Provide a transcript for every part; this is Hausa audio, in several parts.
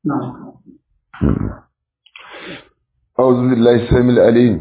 أعوذ بالله السميع العليم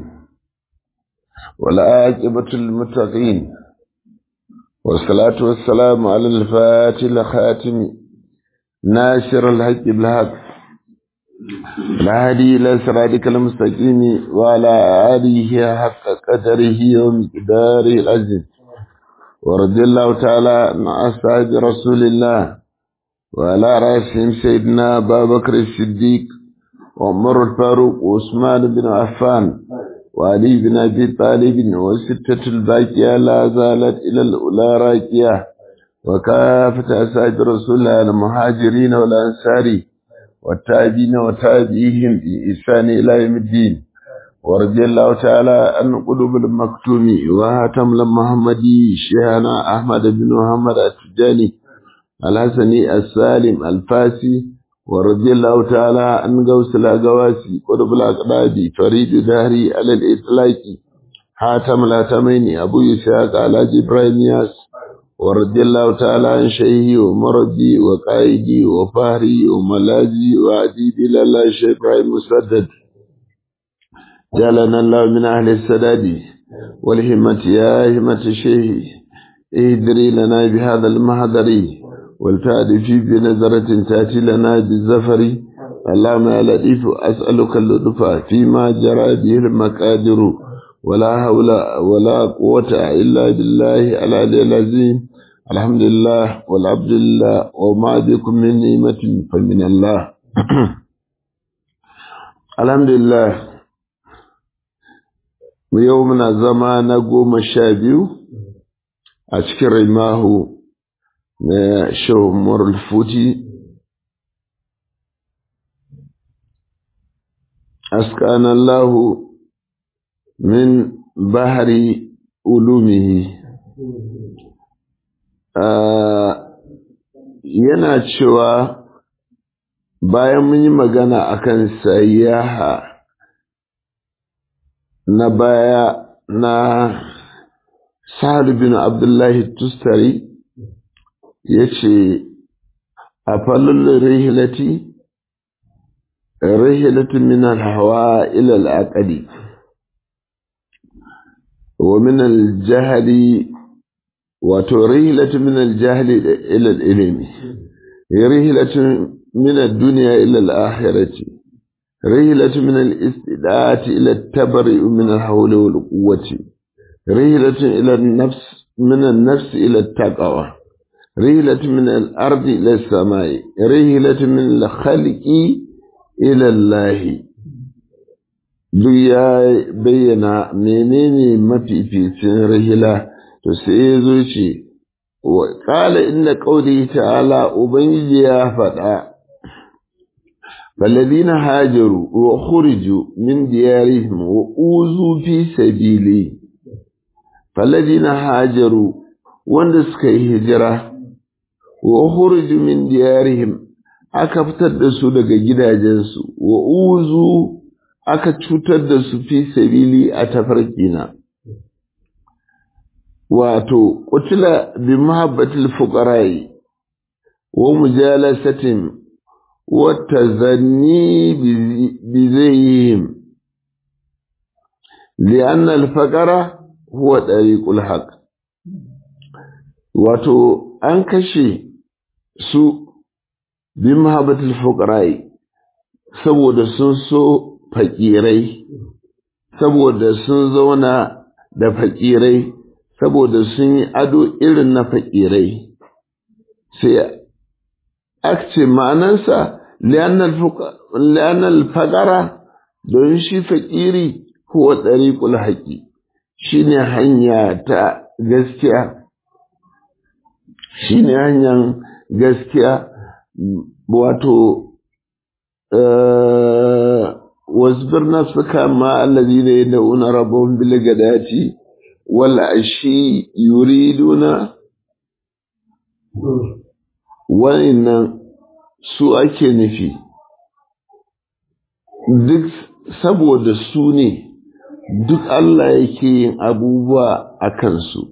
والعاقبة للمتقين والصلاة والسلام على الفاتح الخاتم ناشر الحق بالحق الهادي إلى صراطك المستقيم وعلى آله حق قدره ومقداره العزيز ورضي الله تعالى عن أصحاب رسول الله وعلى رأسهم سيدنا أبا بكر الصديق وعمر الفاروق وعثمان بن عفان وعلي بن أبي طالب وستة الباقية لا زالت إلى الأولى راكية وكافة أسعد رسول الله المهاجرين والأنصار والتابعين وتابعيهم بإحسان إلى يوم الدين ورضي الله تعالى عن قلوب المكتوم وهاتم المحمدي شيخنا أحمد بن محمد التجاني الحسني السالم الفاسي ورضي الله تعالى عن غوث الأغواسي قطب الأقراب فريد دهري على الإطلاق حاتم الأتمين أبو يساق على إبراهيم ياس ورضي الله تعالى عن شيخي ومرضي وقائدي وفهري وملاذي وعديدي لله شيخ إبراهيم مسدد جعلنا الله من أهل السداد والهمة يا همة الشيخ اهدري لنا بهذا المهدر والتعد في بنظرة تأتي لنا بالزفر اللهم يا لطيف أسألك اللطف فيما جرى به المقادر ولا حول ولا قوة إلا بالله العلي العظيم الحمد لله والعبد لله وما بكم من نعمة فمن الله الحمد لله يومنا زمان قوم الشابيو أشكر الله na shawar futi askanallahu min bahari ulumihi yana cewa bayan mun yi magana akan sayyaha na baya na sa'ad bin abdullahi tustari ya ce a falon rihilati rihilatun min hawa ila al'aqali wa min al-jahli wato rihilatun min al-jahli ila al-ilmi rihilatun min ad-dunya ila al-akhirati rihilatun min al-istidati ila at-tabri min al-hawli wal-quwwati rihilatun ila an-nafs min an-nafs ila at-taqwa رحلة من الأرض إلى السماء رحلة من الخلق إلى الله duk ya bayyana menene mafificin rahila to sai ya zo ce wa ƙala inda ƙauri ta'ala ubangiji ya faɗa faladina hajaru wa khuriju min diyarihim wa uzu fi sabili faladina hajaru wanda suka yi hijira wa ukhruju min diyarihim aka fitar da su daga gidajensu wa uzu aka cutar da su fi sabili a tafarkina wato qutila bi mahabbatil fuqara'i wa mujalasatin wa tazanni bi zayhim لأن الفقر هو طريق الحق wato an kashe su bi mahabbatul fuqara'i saboda sun so fakirai saboda sun zauna da fakirai saboda sun yi ado irin na fakirai sai aka ce ma'anansa li'annal faqara don shi fakiri huwa tsariƙul haƙi shine hanya ta gaskiya shi ne hanyar gaskiya wato wasbir nafsuka ma allazi ne da una rabon bilgadati wala ashi yuriduna wannan su ake nufi duk saboda su ne duk Allah yake yin abubuwa a kansu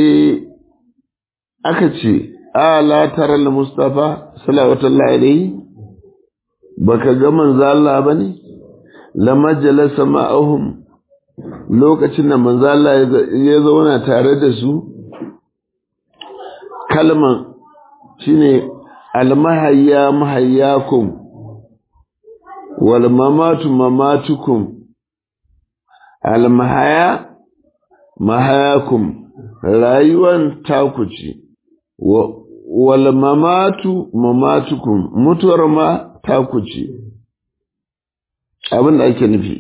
sai aka ce ala tara al-mustafa sallallahu alaihi baka ga manzo Allah bane lama jalasa ma'ahum lokacin da manzo Allah ya zauna tare da su kalman shine almahayya mahayyakum wal mamatu mamatukum almahaya mahayakum rayuwan taku ce wal mamatu mamatukum mutuwar ma taku ce abin da ake nufi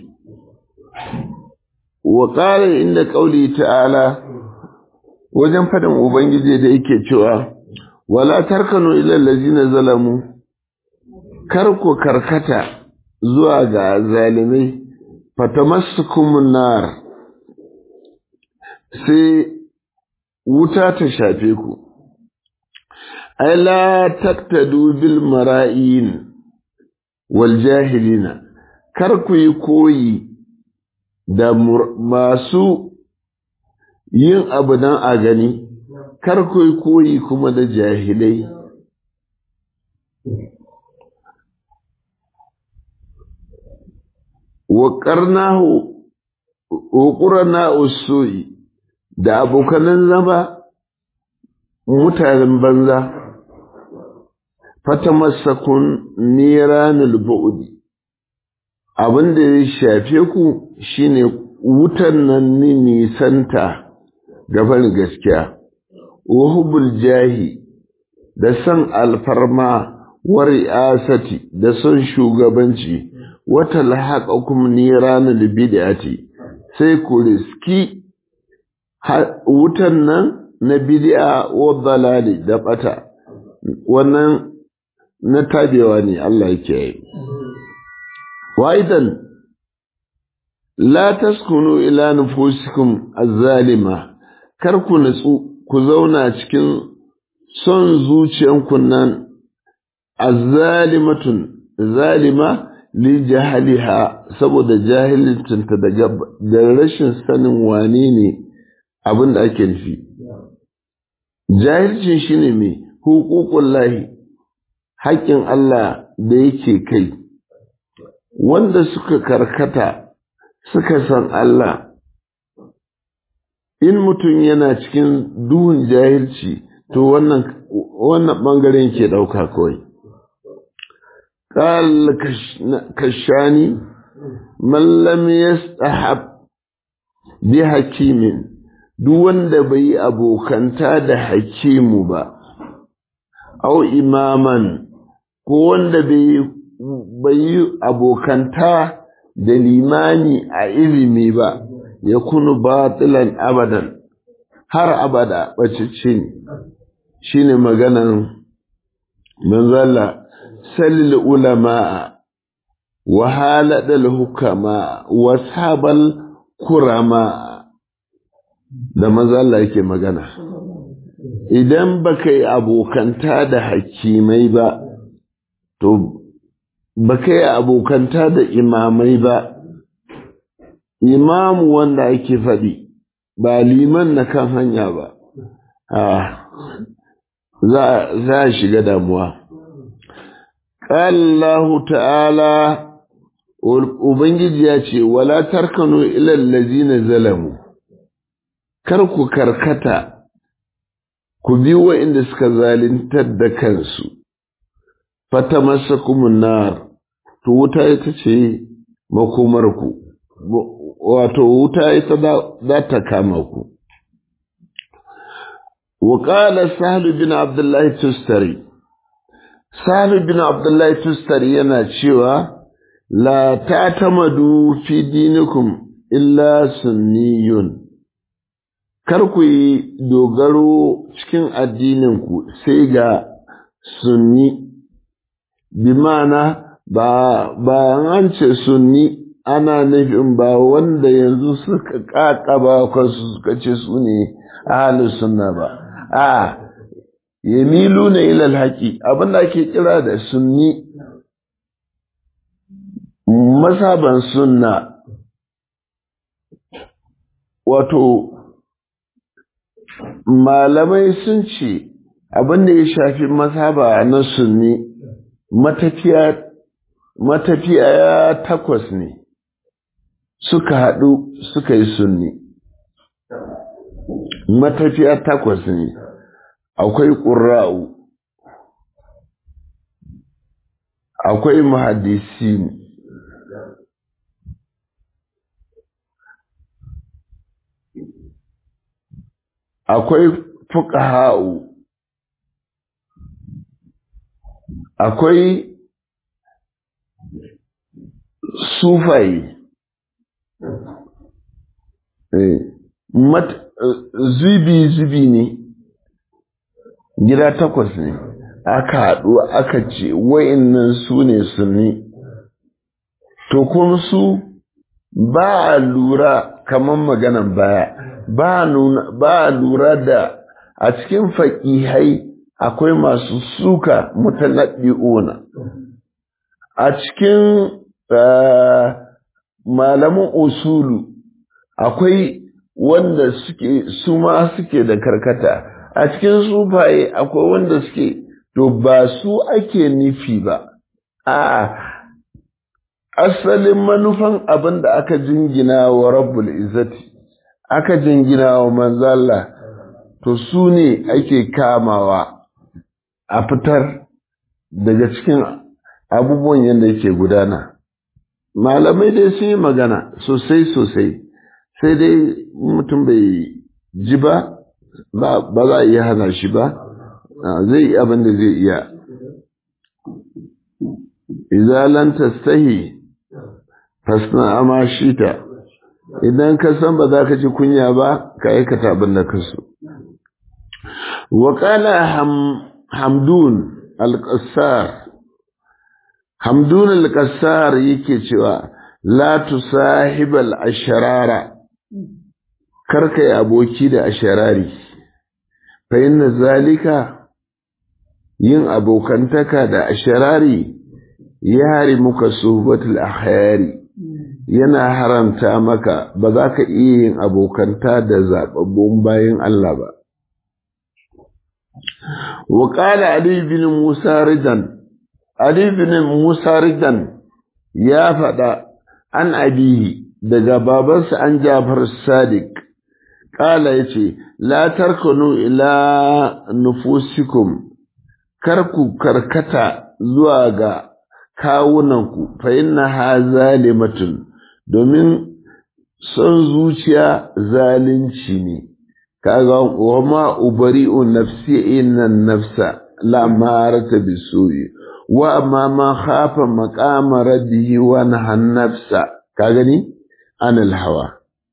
wa ƙara inda ƙauli ta'ala wajen faɗin ubangiji da yake cewa wala tarkanu ilal lazina zalamu kar ku karkata zuwa ga zalimai fatamassukumun nar sai wuta ta shafe ku ai la taktadu bil mara'in wal jahilina kar ku yi koyi da masu yin abu dan a gani kar ku yi koyi kuma da jahilai wa qarnahu wa qurana usui da abokanan zama mutanen banza fatamassakun niranul bu'di abin da ya shafe ku shine wutan nan ni nisanta gaban gaskiya wahubul jahi da san alfarma wa ri'asati da son shugabanci wata lahaqakum niranul bid'ati sai ku riski wutan nan na bid'a wa dalali da bata wannan na tabewa ne Allah yake yi waidan la taskunu ila nufusikum az-zalima kar ku nutsu ku zauna cikin son zuciyanku nan az-zalimatun zalima li jahaliha saboda jahilcinta daga da rashin sanin wane ne abin da ake nufi jahilcin shine me hukukun lahi haƙƙin Allah da yake kai wanda suka karkata suka san Allah in mutum yana cikin duhun jahilci to wannan wannan ɓangaren ke ɗauka kawai قال كشاني من لم يستحب بحكيم duk wanda bai yi abokanta da hakimu ba, au imaman, ko wanda bai yi abokanta da limani a ilimi ba, ya kunu batilan abadan, har abada ɓacicci ne, shi ne maganan manzala, salil ulama'a, wahaladal hukama, wasabal kurama. da maza Allah yake magana idan baka yi abokanta da hakimai ba to baka yi abokanta da imamai ba imamu wanda ake faɗi ba liman na kan hanya ba za a shiga damuwa ƙallahu ta'ala Ubangiji ya ce, Wala tarkanu ilal lazina zalamu, kar ku karkata ku bi inda suka zalintar da kansu fata masa nar to wuta ita ce makomarku wato wuta ita za ta kama ku وقال سهل بن عبد الله تستري سهل بن عبد الله تستري yana cewa la ta'tamadu fi dinikum illa sunniyun kar ku yi dogaro cikin addininku sai ga sunni bi mana ba ba an ce sunni ana nufin ba wanda yanzu suka kakaba kansu suka ce su ne ahalus sunna ba a yamilu na ilal haƙi abinda ake kira da sunni masaban sunna wato malamai sun ce abin da ya shafi mazhaba na sunni matafiya matafiya takwas ne suka haɗu suka yi sunni matafiya takwas ne akwai ƙura'u akwai muhaddisi akwai fuqaha'u akwai sufai zubi-zubi ne gida takwas ne aka haɗu aka ce wa'innan su ne sunni to kuma su ba a lura kamar maganan baya ba a lura da a cikin faƙihai akwai masu suka mutanaɗi'una a cikin malamin usulu akwai wanda suke su ma suke da karkata a cikin sufaye akwai wanda suke to ba su ake nufi ba a asalin manufan abin da aka jingina wa rabbul izzati aka jingina wa manzala to su ne ake kamawa a fitar daga cikin abubuwan yadda yake gudana malamai dai sun yi magana sosai sosai sai dai mutum bai ji ba ba za a iya hana shi ba zai yi abin da zai iya izalan tastahi fasna ama shita idan ka san ba za ka ji kunya ba ka aikata abin da ka so wa qala hamdun al-qassar hamdun al-qassar yake cewa la tusahibal asharara karka yi aboki da asharari fa inna zalika yin abokantaka da asharari ya hari muka suhbatul ahyari yana haramta maka ba za ka iya yin abokanta da zababbun bayan Allah ba wa qala ali bin musa ridan ali bin musa ridan ya faɗa an abihi daga babansa an jafar sadiq ƙala ya ce la tarkanu ila nufusikum kar ku karkata zuwa ga kawunanku fa inna ha zalimatun domin son zuciya zalunci ne kaga wa ma ubari'u nafsi inna nafsa la marata bisuyi wa amma ma khafa maqama rabbihi wa nahan nafsa ka gani anil hawa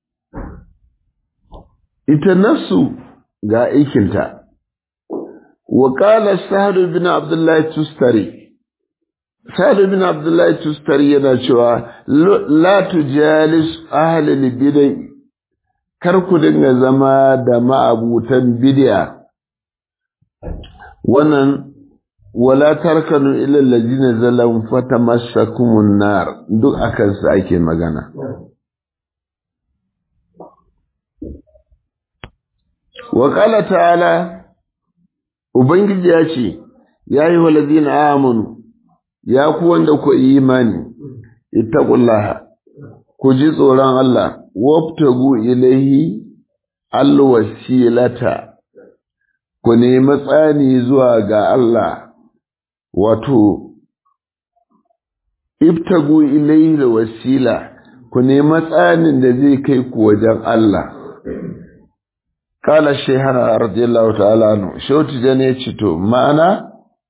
ita nafsu ga aikinta wa qala sa'd bin abdullah tustari sa'd bin abdullah tustari yana cewa la tujalis ahli bid'ah kar ku dinga zama da ma'abutan bid'a wannan wala tarkanu ila allazina zalam fatamassakumun nar duk akan su ake magana wa qala ta'ala ubangiji ya ce ya yi walazina amanu ya ku wanda ku imani ittaqullaha ku ji tsoron Allah wabtagu ilaihi alwasilata ku nemi tsani zuwa ga Allah wato ibtagu ilaihi alwasila ku nemi tsanin da zai kai ku wajen Allah kala shehara radiyallahu ta'ala anhu shauti da ne ce to ma'ana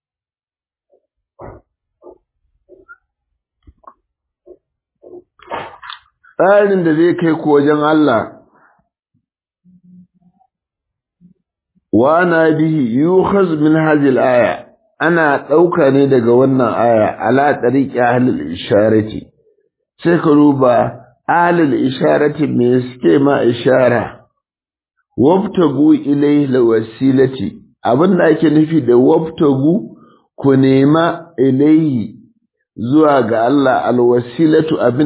tsarin da zai kai ku wajen Allah wa na bihi yukhaz min hadhihi aya ana ɗauka ne daga wannan aya ala tariqi ahlul isharati sai ka duba ahlul isharati me suke ma ishara wabtagu ilayhi lawasilati abin da ake nufi da wabtagu ku nema ilayhi zuwa ga Allah alwasilatu abin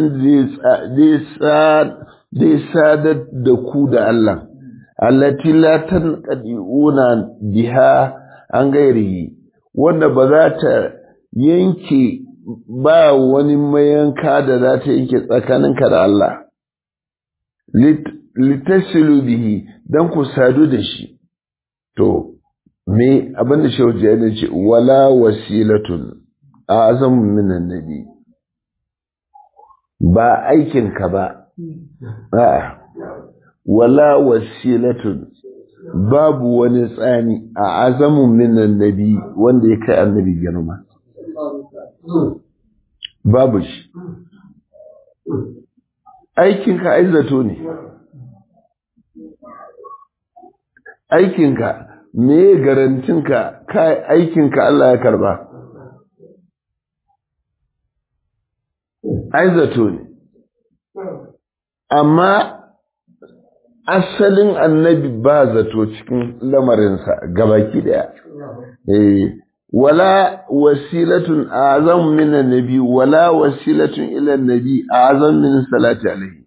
zai sadar da ku da Allah allati la tanqadiuna biha an gairihi wanda ba za ta yanke ba wani mayanka da za ta yanke tsakaninka da Allah litasilu bihi don ku sadu da shi to me abin da shehu jihar ce wala wasilatun a azamun minan nabi ba aikinka ba a'a wala wasilatun babu wani tsani a azamun minan nabi wanda ya kai annabi girma babu shi aikinka aizato ne aikinka me garantinka kai aikinka Allah ya karba aizato ne amma asalin annabi ba zato cikin lamarinsa gabaki daya eh wala wasilatun azam min annabi wala wasilatun ila annabi azam min salati alaihi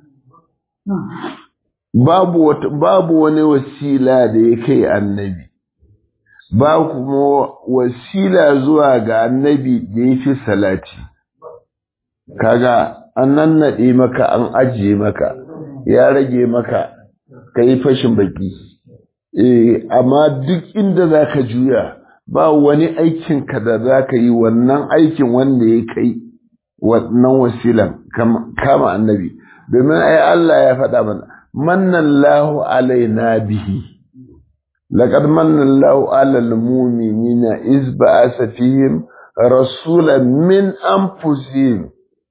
babu babu wani wasila da ya kai annabi ba kuma wasila zuwa ga annabi da ya fi salati kaga an nannaɗe maka an ajiye maka ya rage maka ka yi fashin baki eh amma duk inda za ka juya ba wani aikin ka da za ka yi wannan aikin wanda ya kai wannan wasilan kama annabi domin ai Allah ya faɗa mana mannallahu alaina bihi laqad mannallahu alal mu'minina iz ba'asa fihim rasulan min anfusihim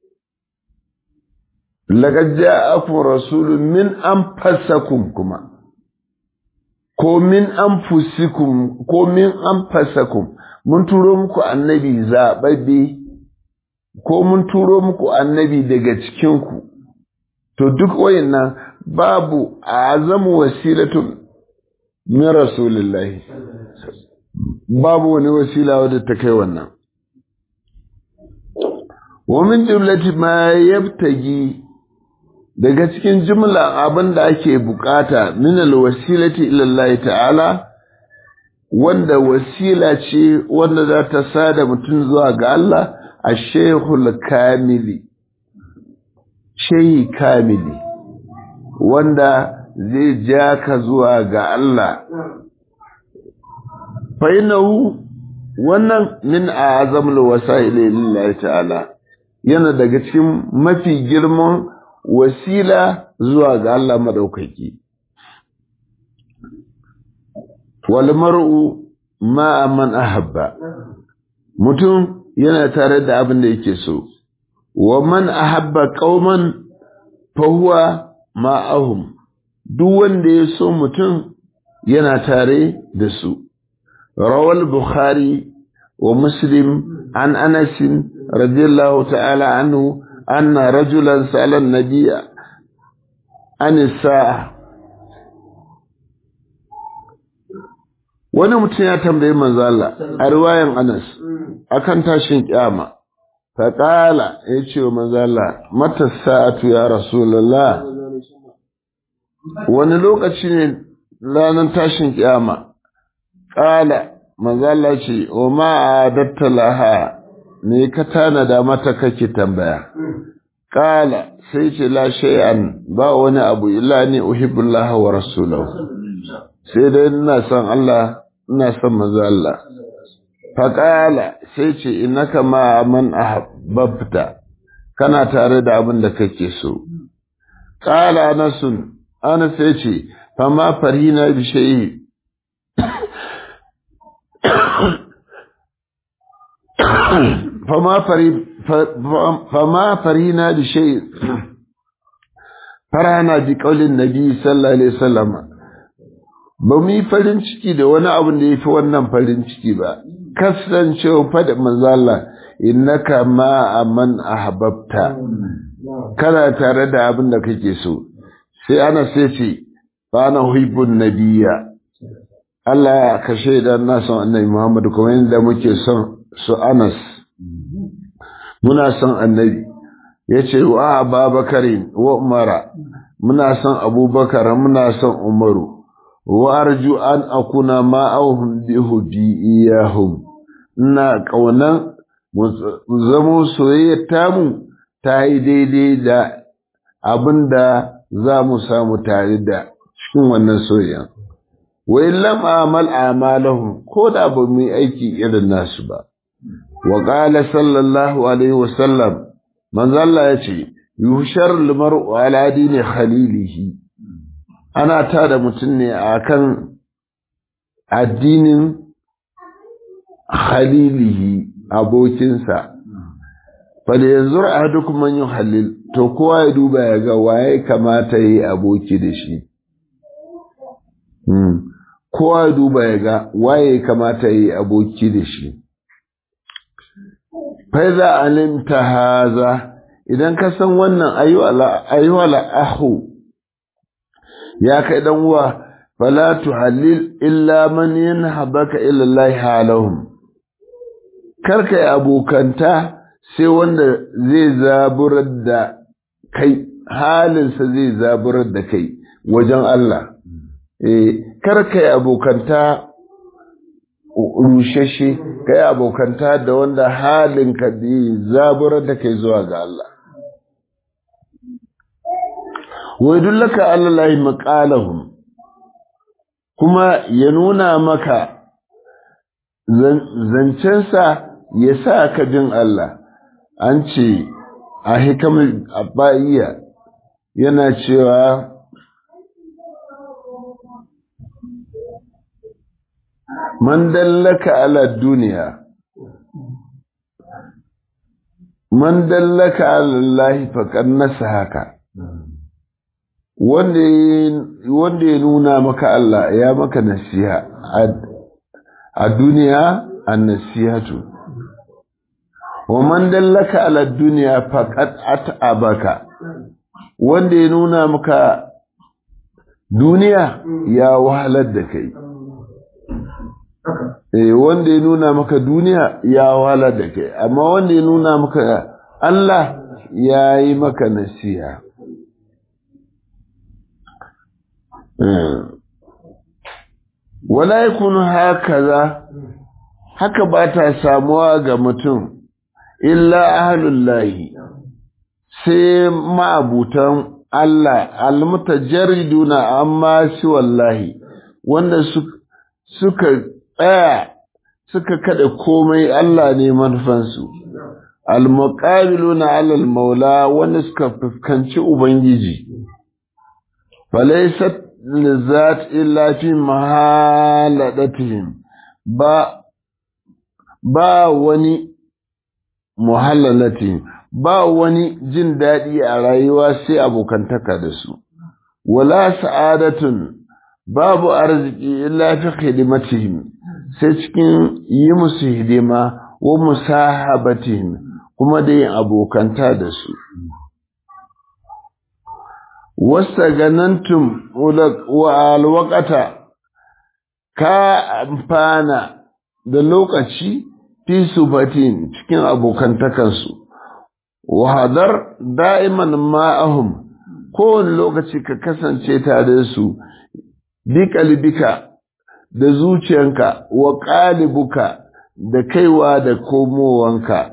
laqad ja'akum rasulun min anfusakum kuma ko min anfusikum ko min anfusakum mun turo muku annabi zababbe ko mun turo muku annabi daga cikin ku to duk wayannan babu azamu wasilatun min rasulillahi babu wani wasila wadda ta kai wannan wa min jumlati ma yabtagi daga cikin jumla abin da ake bukata min alwasilati ila Allah ta'ala wanda wasila ce wanda za ta sada mutum zuwa ga Allah a shehul kamili shehi kamili wanda zai ja ka zuwa ga Allah fainahu wannan min a azamul wasa'ili lillahi ta'ala yana daga cikin mafi girman wasila zuwa ga Allah madaukaki wal mar'u ma man ahabba mutum yana tare da abin da yake so wa man ahabba qauman fa huwa ma'ahum duk wanda ya so mutum yana tare da su rawal bukhari wa muslim an anas radiyallahu ta'ala anhu anna rajulan sa'ala an-nabiy an sa'a wani mutum ya tambayi manzo Allah a riwayan Anas akan tashin kiyama fa qala yace wa manzo Allah mata sa'atu ya rasulullah wani lokaci ne ranar tashin kiyama qala manzo Allah ce wa ma adatta laha me ka tanada mata kake tambaya qala sai ce la shay'an ba wani abu illa ni uhibbullaha wa rasulahu sai dai ina son Allah ina son manzo Allah faƙala sai ce innaka ma man ahbabta kana tare da abin da kake so qala anasun ana sai ce fa ma farina bi shay'i fa ma fari fa ma farina bi shay'i farana bi qaulin nabi sallallahu alaihi wasallam ba mu yi farin ciki da wani abin da ya fi wannan farin ciki ba kasancewa fada manzala innaka ma man ahbabta kana tare da abin da kake so sai ana sai ce ba na huibun nabiya Allah ya kashe da na son annabi Muhammad kuma yadda muke son su Anas muna son annabi ya ce wa Abubakarin wa Umara muna son Abubakar muna son Umaru warju an akuna ma'ahum bihudi iyahum ina kaunan mu zamo soyayyar tamu ta yi daidai da abin da za mu samu tare da cikin wannan soyayya wa illam amal amalahum ko da ba mu yi aiki irin nasu ba wa qala sallallahu alaihi wa sallam manzo Allah ya ce yushar limar'u ala dini khalilihi ana tada mutum ne akan addinin khalilihi abokinsa fada yanzu a duk man yi halil to kowa ya duba ya ga waye kamata yi aboki da shi kowa ya duba ya ga waye kamata yi aboki da shi faiza alimta haza idan ka san wannan ayyuwala ahu ya kai dan uwa fala tuhallil illa man yanhabaka ila Allah halahum karka yi abokanta sai wanda zai zaburar da kai halinsa zai zaburar da kai wajen Allah eh karka yi abokanta rushashe ka yi abokanta da wanda halinka zai zaburar da kai zuwa ga Allah wai dullaka Allah maƙalahum kuma ya nuna maka zancensa ya sa ka jin Allah an ce a hikamin abba'iya yana cewa man dallaka ala duniya man dallaka ala Allah faqad nasahaka wanda ya nuna maka Allah ya maka nasiha a duniya an nasihatu wa man dallaka ala duniya faqad at'abaka wanda ya nuna maka duniya ya wahalar da kai eh wanda ya nuna maka duniya ya wahalar da kai amma wanda ya nuna maka Allah ya yi maka nasiha wala yakunu hakaza haka ba ta samuwa ga mutum illa ahlullahi sai ma'abutan Allah almutajarriduna amma shi wallahi wanda suka tsaya suka kada komai Allah ne manufansu almuqabiluna alal maula wanda suka fuskanci ubangiji falaysat lizat illa fi mahaladatihim ba ba wani muhallalatihim ba wani jin daɗi a rayuwa sai abokantaka da su wala sa'adatun babu arziki illa fi hidimatihim sai cikin yi musu hidima wa musahabatihim kuma da yin abokanta da su wasta ganantum wa alwakata ka amfana da lokaci fi subatin cikin abokantakansu wahadar da'iman ma'ahum kowane lokaci ka kasance tare da su bi kalbika da zuciyanka wa ƙalibuka da kaiwa da komowanka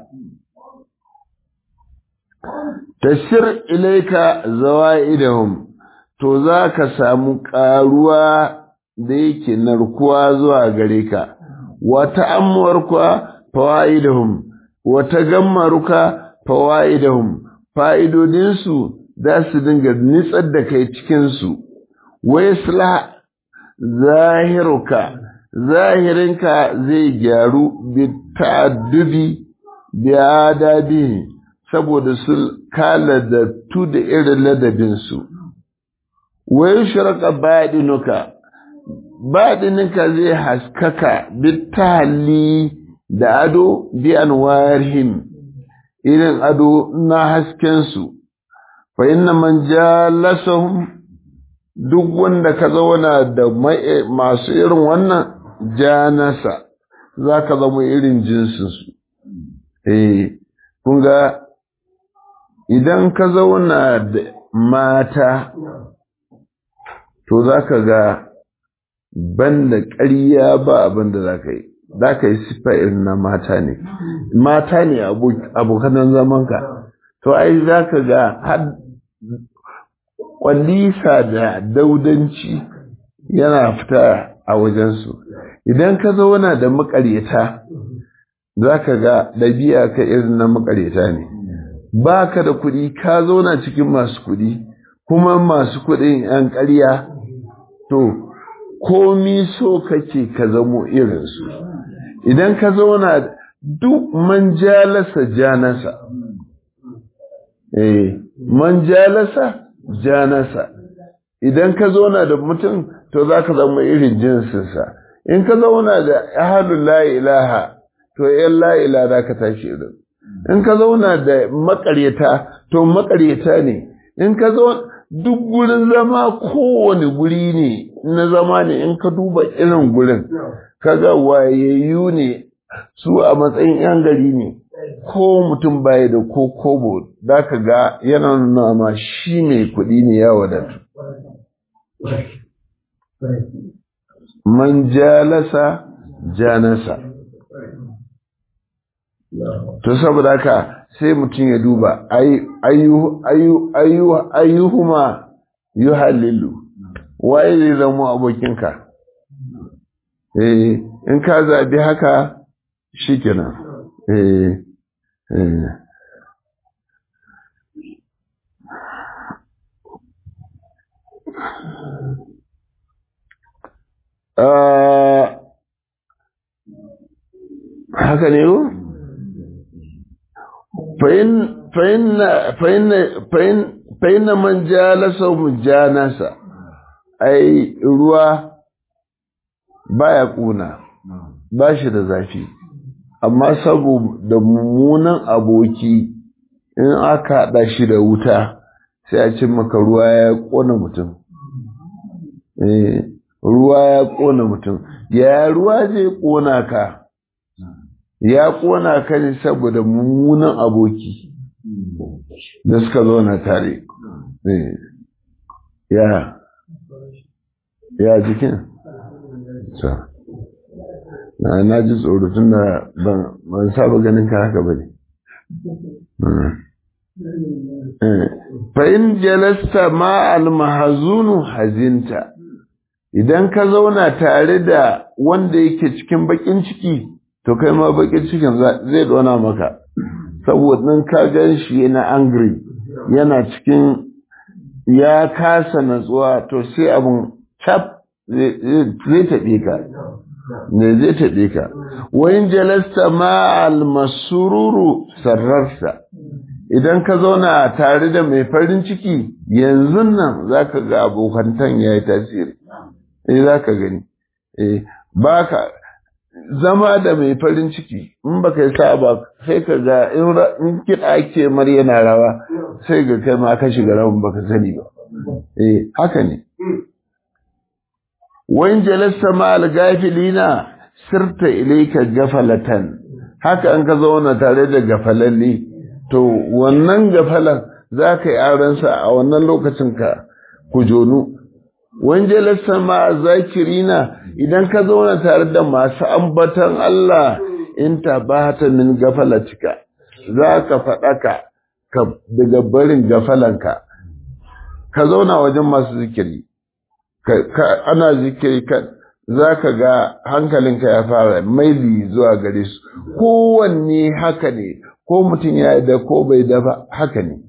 tashir ilaika zawa'idahum to za ka samu ƙaruwa da yake narkuwa zuwa gare ka wata amwarka fawa'idahum wata gammaruka fawa'idahum fa'idodinsu za su dinga nitsar da kai cikinsu wai sula zahiruka zahirinka zai gyaru bi ta'addubi bi adabi saboda su kala da tu da irin ladabinsu wai shirka baɗinuka baɗininka zai haskaka bi tahalli da ado bi anwarihim irin ado na haskensu fa inna man jalasahum duk wanda ka zauna da masu irin wannan janasa za ka zama irin jinsinsu eh kun ga idan ka zauna da mata to za ka ga banda ƙarya ba abin da za ka yi za ka yi siffa irin na mata ne mata ne abokanan zamanka to ai za ka ga har kwallisa da daudanci yana fita a wajensu idan ka zauna da makaryata za ka ga ɗabi'a ka irin na makaryata ne ba ka da kuɗi ka zauna cikin masu kuɗi kuma masu kuɗin 'yan ƙarya to komi so kake ka zamo irinsu idan ka zauna duk man jalasa janasa eh man jalasa janasa idan ka zauna da mutum to za ka zama irin jinsinsa in ka zauna da ahalun la ilaha to yan la ilaha za ka tashi irin in ka zauna da makaryata to makaryata ne in ka zauna duk gurin zama kowane guri ne na zama ne in ka duba irin gurin kaga wayayyu ne su a matsayin yan gari ne ko mutum baya da ko kobo da ka ga yana nuna ma shi mai kuɗi ne ya wadatu man jalasa janasa to saboda haka sai mutum ya duba ayyuhuma yuhallilu waye zai zama abokinka eh in ka zabi haka shikenan eh eh haka ne ko fa'in man jalasa mujanasa ai ruwa baya kuna ba shi da zafi amma saboda mummunan aboki in aka haɗa shi da wuta sai a cin maka ruwa ya ƙona mutum ruwa ya ƙona mutum ya ruwa zai ƙona ka ya ƙona ka ne saboda mummunan aboki da suka zo na tare ya ya jikin na na ji tsoro tun da ban saba ganin ka haka ba ne fa'in jalasta ma'al mahazunu hazinta idan ka zauna tare da wanda yake cikin bakin ciki to kai ma bakin cikin zai dona maka saboda ka gan shi yana angry yana cikin ya kasa natsuwa to sai abun cap zai taɓe ka ne zai taɓe ka wayin jalasta ma almasururu sarrarsa idan ka zauna tare da mai farin ciki yanzu nan za ka ga abokantan ya yi tasiri eh za ka gani eh ba ka zama da mai farin ciki in ba ka yi sa ba sai ka ga in kiɗa ake mar yana rawa sai ga kai ma ka shiga rawan ba ka sani ba eh haka ne wayin jalasta ma algafilina sirta ilaika gafalatan haka an ka zauna tare da gafalalle to wannan gafalan za ka yi aransa a wannan lokacin ka ku jonu wanje lassa ma zakirina idan ka zauna tare da masu ambatan Allah in ta bata min gafalatika za ka faɗaka ka daga barin gafalanka ka zauna wajen masu zikiri ana zikiri ka za ka ga hankalinka ya fara maili zuwa gare su kowanne haka ne ko mutum ya da ko bai da ba haka ne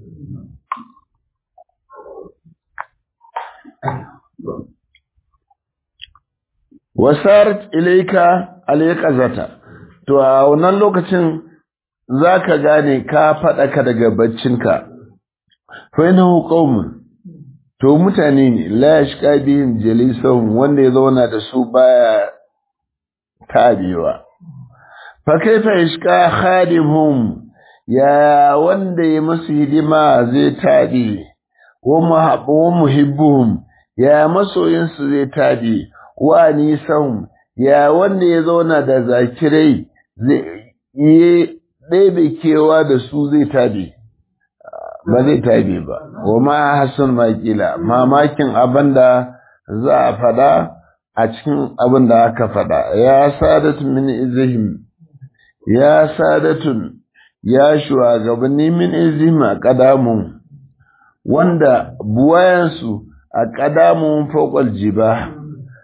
wasarat ilaika alaiqazata to a wannan lokacin zaka gane ka faɗaka daga baccinka fa innahu qaumun to mutane ne la yashqa bihim jalisahum wanda ya zauna da su baya tabewa fa kaifa yashqa khadimhum ya wanda ya masu hidima zai tabe wa muhibbuhum ya masoyinsu zai tabe wa nisan ya wanda ya zauna da zakirai zai yi ɗebe kewa da su zai tabe ba zai tabe ba wa ma hasan makila mamakin abin da za a fada a cikin abin da aka faɗa ya sadatun min izihim ya sadatun ya shugabanni min izihim a ƙadamun wanda buwayensu a ƙadamun fokal jiba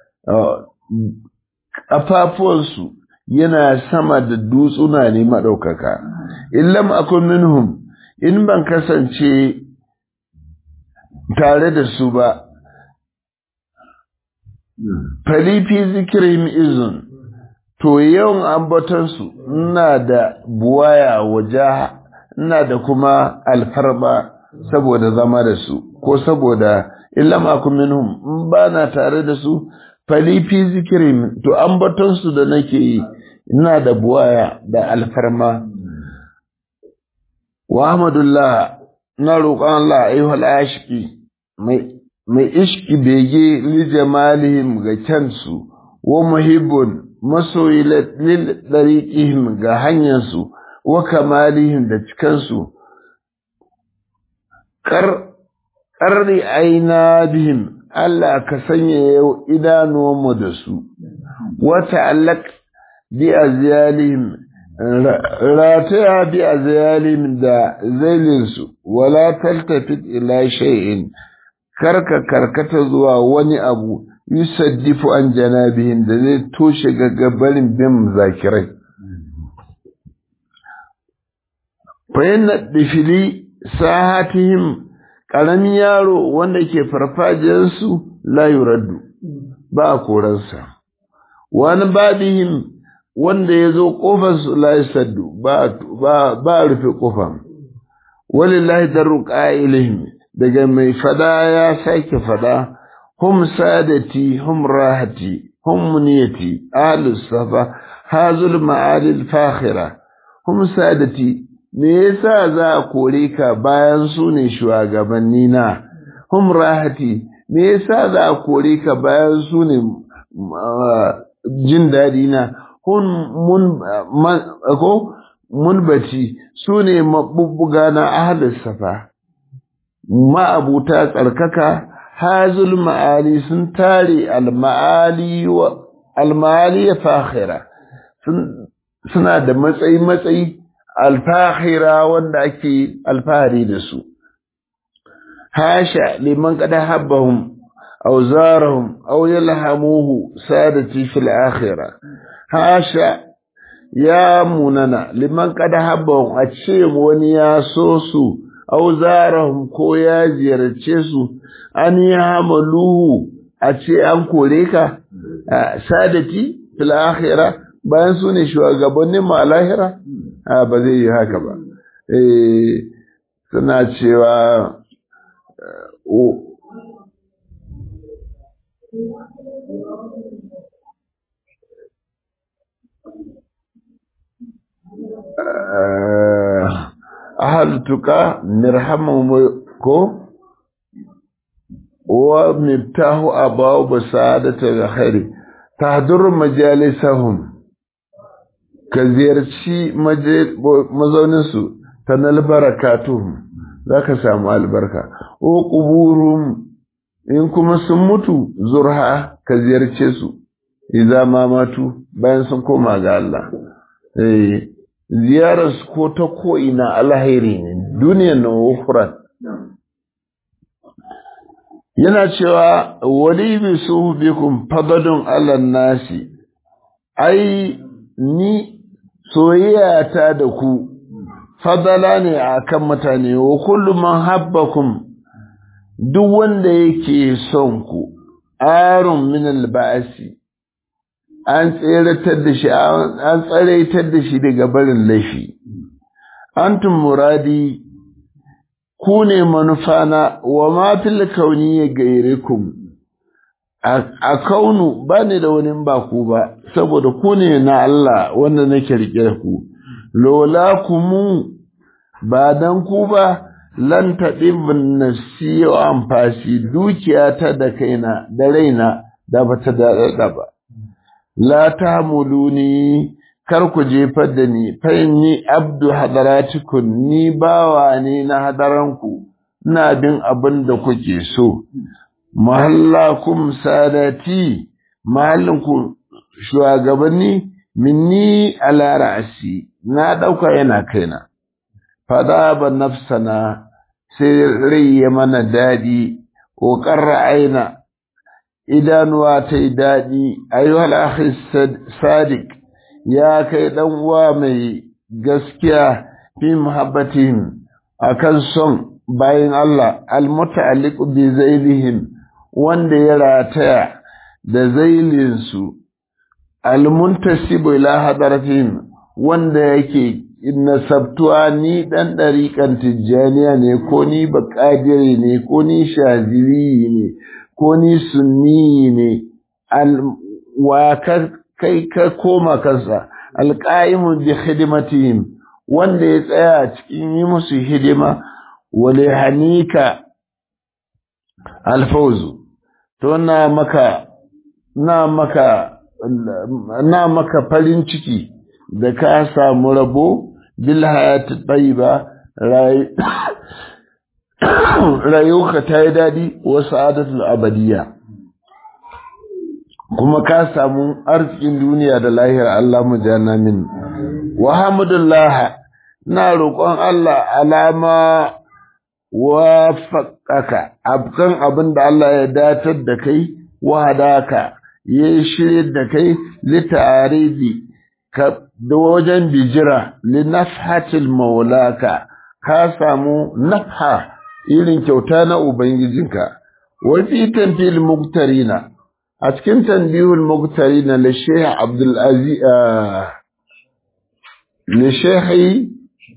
ƙafafuwansu yana sama da dutsuna ne maɗaukaka illam akun minhum in ban kasance tare da su ba falifi zikirin izun to yawan ambatansu ina da buwaya waje ina da kuma alfarma saboda zama da su ko saboda illa makon minhum in ba na tare da su falifi zikirin to ambatansu da nake yi ina da buwaya da alfarma wa ahmadullah na roƙon Allah ayyuhal ashiki mai mai ishki bege li jamalihim ga kyansu wa muhibbun masoyi lil dariqihim ga hanyarsu wa kamalihim da cikansu kar qarri aina bihim Allah ka sanya yau idanuwanmu da su wa ta'allaq bi azyalihim rataya bi azyalihim da zailinsu wala taltafit ila shay'in karka karkata zuwa wani abu yusaddifu an janabihim da zai toshe gaggabarin bin zakirai fayyana difili sahatihim ƙaramin yaro wanda ke farfajiyarsu la yuraddu ba a koransa wani babihim wanda ya zo ƙofarsu la yusaddu ba a rufe ƙofar walillahi darru ƙa'ilihim daga mai fada ya sake fada hum sadati hum rahati hum muniyati ahlus safa hazul ma'alil fakhira hum sadati me yasa za a kore ka bayan su ne shugabanni na hum rahati me yasa za a kore ka bayan su ne jin daɗi na hun mun ko munbati su ne mabubbuga na ahlus safa ma'abuta tsarkaka hazul ma'ali sun tare al-ma'ali wa al-ma'ali fakhira suna da matsayi matsayi al-fakhira wanda ake alfahari da su hasha liman qad habbahum aw zarahum aw yalhamuhu sadati fil akhirah hasha ya munana liman qad habbahum a ce wani ya so su auzarahum ko ya ziyarce su an yi hamaluhu a ce an kore ka sadati fil akhira bayan su ne shugabannin ma lahira ba zai yi haka ba suna cewa ahal tuka nirhamu ko wa miftahu abaw basadatul khairi tahdur majalisahum ka ziyarci mazaunin su tanal barakatuhum zaka samu albarka o quburum in kuma sun mutu zurha ka ziyarce su idan ma matu bayan sun koma ga Allah eh ziyararsu ko ta ko'ina alhairi ne duniyan na wufuran yana cewa wali bi su bikum fadadun alan nasi ai ni soyayya ta da ku fadala ne a kan mutane wa kullum man habbakum duk wanda yake son ku arun min alba'asi an tseratar da shi an tsaraitar da shi daga barin laifi antum muradi ku ne manufana wa ma fil kauni gairikum a kaunu ba ne da wani ba ku ba saboda ku ne na Allah wanda nake rike da ku lola kumu ba dan ku ba lan taɗin nafsi wa amfashi dukiyata da kaina da raina da bata daɗaɗa ba la tamuluni kar ku jefar da ni fa ni abdu hadaratikun ni bawa ne na hadaranku ina bin abin da kuke so mahallakum sadati mahallin ku shugabanni minni ala ra'asi na dauka yana kaina fada ba nafsana sai rai ya mana dadi ko qarra aina idanuwa ta yi dadi ayyuhal akhi sadiq ya kai dan uwa mai gaskiya fi muhabbatihim akan son bayin Allah almuta'alliq bi zailihim wanda ya rataya da zailinsu almuntasibu ila hadaratihim wanda yake nasabtuwa ni dan dariƙan tijjaniya ne ko ni baƙadiri ne ko ni shazili ne ko ni sunni ne wa kai ka koma kansa alƙa'imu bi hidimatihim wanda ya tsaya cikin yi musu hidima wale hanika alfauzu to na maka na maka na maka farin ciki da ka samu rabo bil hayati tayyiba rayuka ta yi daɗi wa sa'adatul abadiyya kuma ka samu arzikin duniya da lahira Allah mu jana min wa hamdulillah na roƙon Allah alama wa faƙaka abkan abin da Allah ya datar da kai wa hadaka ya shirye da kai litaridi ka da wajen bijira li nafhatil maulaka ka samu nafha irin kyauta na ubangijinka wa fi tanfil muktarina a cikin tanbihul muktarina li shaykh abdul aziz li shaykh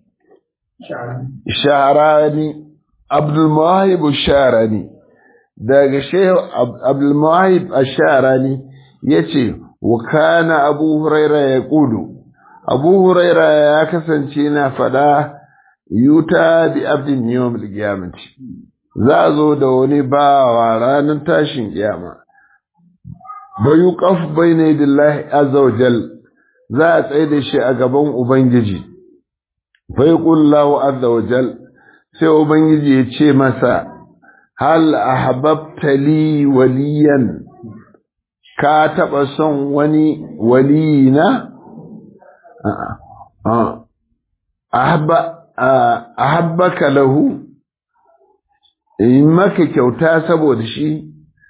sharani abdul muwahib sharani daga shaykh abdul muwahib sharani yace wa kana abu huraira yaqulu abu huraira ya kasance na fada yuta bi abdin yawmil qiyamati za a zo da wani bawa ranar tashin kiyama ba yuqaf bayna yadillahi azza wa jal za a tsaye da shi a gaban ubangiji fa yaqullahu azza wa jal sai ubangiji ya ce masa hal ahbabta li waliyan ka taɓa son wani waliyina ahabbaka lahu in maka kyauta saboda shi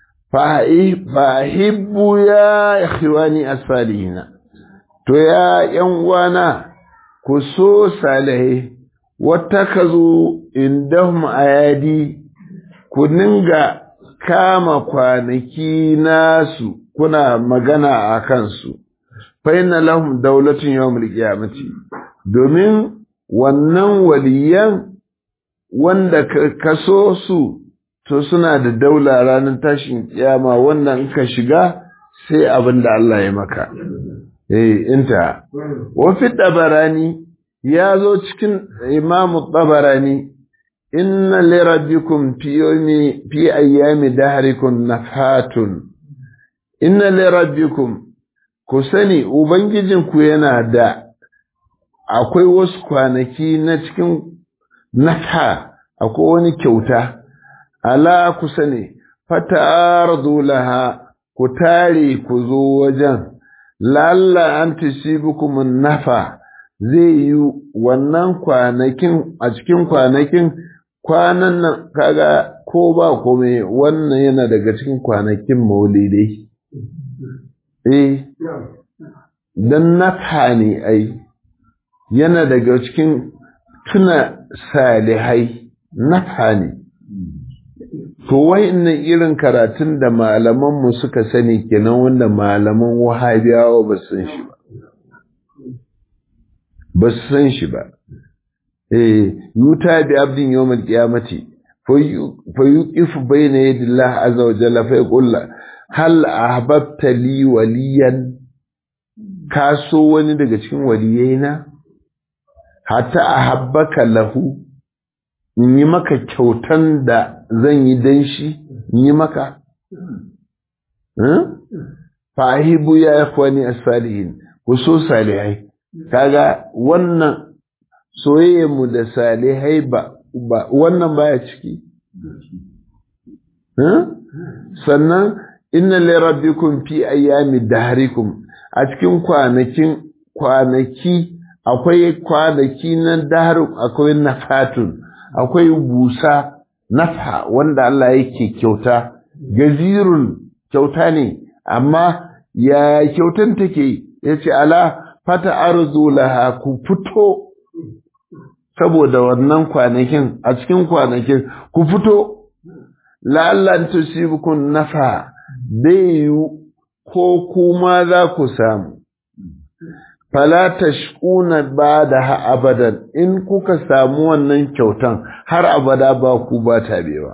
fahibbu ya ikhwani asfalihina to ya yan uwana ku so salihai wata ka zo indahum ayadi ku ninga kama kwanaki nasu kuna magana a kansu faina lahum daulatun yawmul qiyamati domin wannan waliyan wanda ka so su to suna da daula ranar tashin kiyama wannan in ka shiga sai abin da Allah ya maka eh inta wa fi tabarani ya zo cikin imamu tabarani inna li rabbikum fi yawmi fi ayyami dahrikum nafhatun inna li rabbikum ku sani ubangijinku yana da akwai wasu kwanaki na cikin nafha akwai wani kyauta ala ku sani fata'ardu laha ku tare ku zo wajen lalla an tusibukum nafa zai yi wannan kwanakin a cikin kwanakin kwanan nan kaga ko ba kome wannan yana daga cikin kwanakin maulidai eh dan nafha ne ai yana daga cikin tuna salihai nafha ne to wa'annan irin karatun da malamanmu suka sani kenan wanda malaman wahabiyawa ba san shi ba ba su san shi ba eh yuta bi abdin yawmal qiyamati fa yuqifu bayna yadi Allah azza wa jalla fa yaqul hal ahbabta li waliyan ka so wani daga cikin waliyaina hatta ahabbaka lahu in yi maka kyautan da zan yi dan shi in yi maka fahibu ya ikhwani as-salihin ku so salihai kaga wannan soyayyarmu da salihai ba wannan baya ciki sannan inna li rabbikum fi ayyami dahrikum a cikin kwanakin kwanaki akwai kwanaki na dahar akwai nafatun akwai busa nafa wanda Allah yake kyauta gazirun kyauta ne amma ya kyautan take yace ala fata arzu laha ku fito saboda wannan kwanakin a cikin kwanakin ku fito la'allan tusibukun nafa dai ko kuma za ku samu fala tashkuna bada abadan in kuka samu wannan kyautan har abada ba ku ba tabewa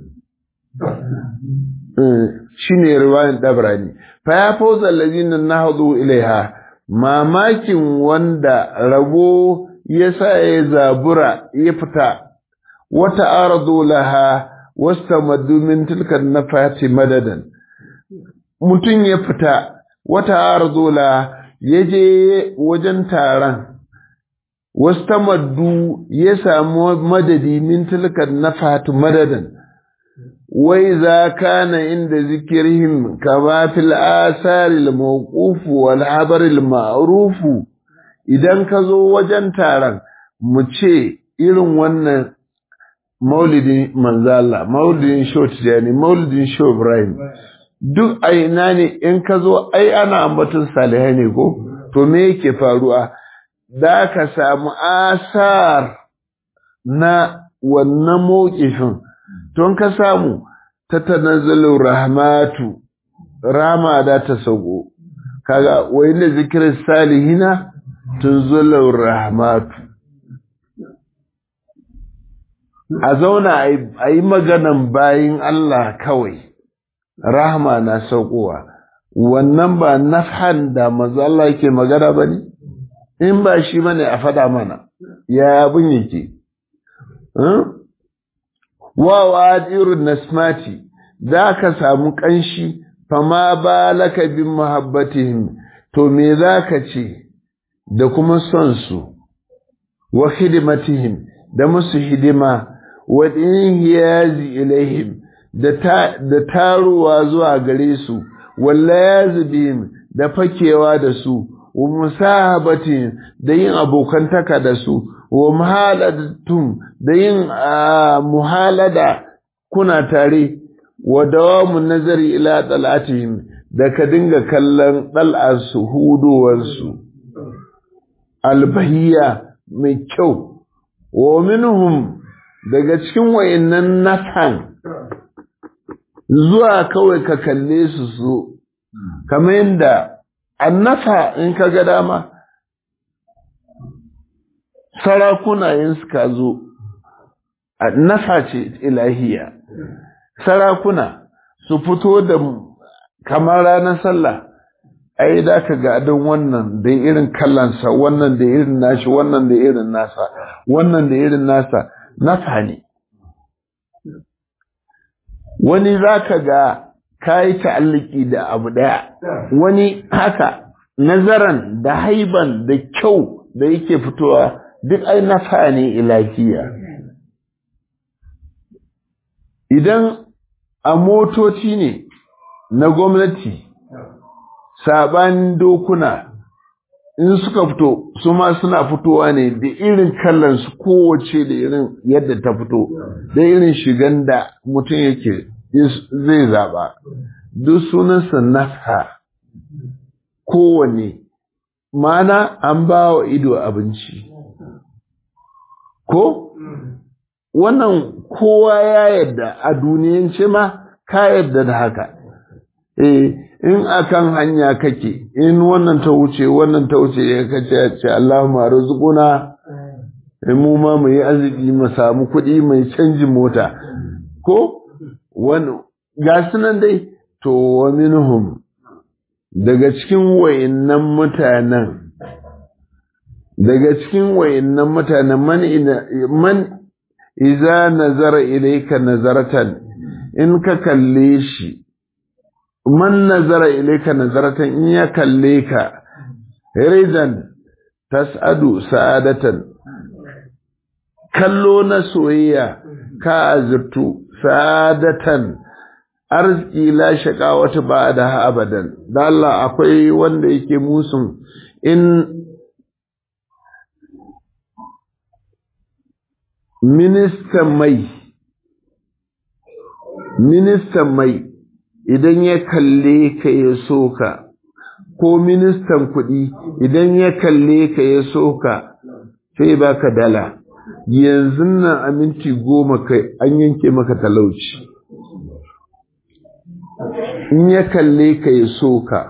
shine riwayan dabrani fa ya fawza allazina nahdu ilaiha mamakin wanda rabo yasa ya zabura ya fita wata ardu laha wastamaddu min tilka nafati madadan mutun ya fita wata ardu laha ya je wajen taron wastamaddu ya samu madadi min tilkan nafatu madadan wai za kana inda zikirhim kama fil asari al-mawquf wal habar al-ma'ruf idan ka zo wajen taron mu ce irin wannan maulidin manzala maulidin shotijani maulidin sho ibrahim duk a ina ne in ka zo ai ana ambaton salihai ne ko to me yake faruwa da ka samu asar na wannan mawkifin don ka samu ta tanazzalu rahmatu rama da ta sauko kaga wai da zikirin salihina tunzulu rahmatu a zauna a yi maganan bayin Allah kawai rahma na saukowa wannan ba nafhan da manzo Allah yake magana bane in ba shi bane a fada mana ya abin yake wa wadirun nasmati za ka samu kanshi fama balaka bin muhabbatihim to me za ka ce da kuma son su wa hidimatihim da musu hidima wa hiyazi ilaihim da taruwa zuwa gare su walla yazbihim da fakewa da su wa musahabatin da yin abokantaka da su wa muhaladatum da yin muhalada kuna tare wa dawamun nazari ila talatihim da ka dinga kallon dal'arsu hudowarsu albahiya mai kyau wa minhum daga cikin wayannan nasan zuwa kawai ka kalle su so kamar yadda annafa in ka ga dama sarakuna yin suka zo annafa ce ilahiya sarakuna su fito da kamar ranar sallah ai da ka ga adon wannan da irin kallansa wannan da irin nashi wannan da irin nasa wannan da irin nasa nafa ne wani za ka ga ka yi ta'alliki da abu ɗaya wani haka nazaran da haiban da kyau da yake fitowa duk ai nafa ne ilahiya idan a motoci ne na gwamnati saɓanin dokuna in suka fito su ma suna fitowa ne da irin kallon su kowace da irin yadda ta fito da irin shigan da mutum yake zai zaɓa duk sunansa nafha kowane mana an ba wa ido abinci ko wannan kowa ya yadda a duniyance ma ka yadda da haka eh in akan hanya kake in wannan ta wuce wannan ta wuce ya kace ya ce Allahumma rizquna in mu ma mu yi arziki mu samu kuɗi mai canjin mota ko wani ga sunan dai to wa minhum daga cikin wayannan mutanen daga cikin wayannan mutanen man man iza nazara ilayka nazaratan in ka kalle shi man nazara ilayka nazaratan in ya kalle ka ridan tas'adu sa'adatan kallo na soyayya ka azurtu sa'adatan arziki la shaka wata ba da abadan da Allah akwai wanda yake musun in ministan mai ministan mai idan ya kalle ka ya soka ko ministan kuɗi idan ya kalle ka ya soka sai baka dala yanzu nan a minti goma kai an yanke maka talauci in ya kalle ka ya soka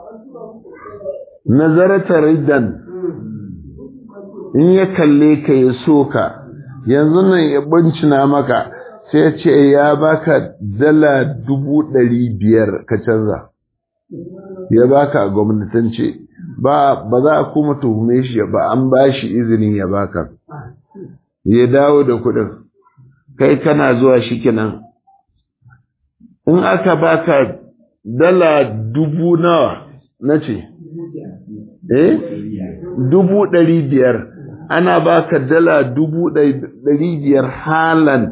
nazarata ridan in ya kalle ka ya soka yanzu nan ya bincina maka sai ce ya baka dala dubu ɗari biyar ka canza ya baka a gwamnatance ba ba za a kuma tuhume shi ba an ba shi izinin ya baka ya dawo da kuɗin kai kana zuwa shi kenan in aka baka dala dubu nawa na ce eh dubu ɗari biyar ana baka dala dubu ɗari biyar halan